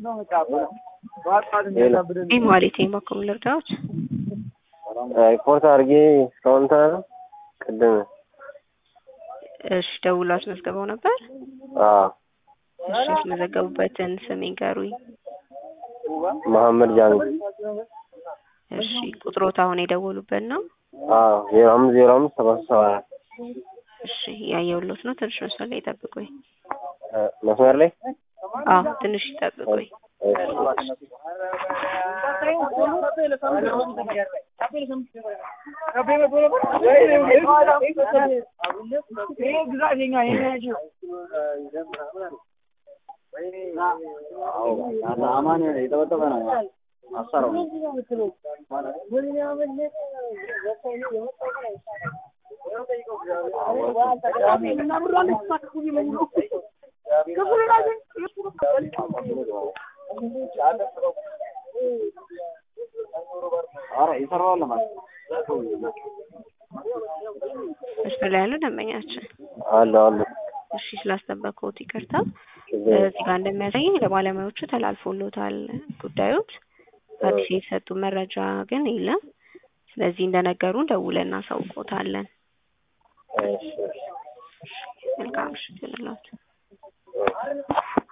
ኢማሌት የማኮም ልርዳዎች ሪፖርት አድርጌ እስካሁን ታ ቅድም እሺ ደውሎ አስመዝግበው ነበር። አዎ እሺ ያስመዘገቡበትን ስም ይንገሩኝ። መሐመድ ጃሚ እሺ ቁጥሮት አሁን የደወሉበት ነው። አዎ ዜሮ አምስት ዜሮ አምስት ሰባ ሶስት ሰባ አራት እሺ ያየሁሎት ነው። ትንሽ መስመር ላይ ይጠብቁኝ። መስመር ላይ አዎ ትንሽ ይጠብቁኝ። መስመር ላይ ያሉ ደንበኛችን አለ አለ እሺ ስላስጠበቅኩት ይቅርታ። እዚህ ጋር እንደሚያሳየኝ ለባለሙያዎቹ ተላልፎሎታል ጉዳዮት። አዲስ የተሰጡ መረጃ ግን የለም። ስለዚህ እንደነገሩን ደውለን እናሳውቆታለን። እሺ እሺ መልካም ምሽት ይሁንላችሁ።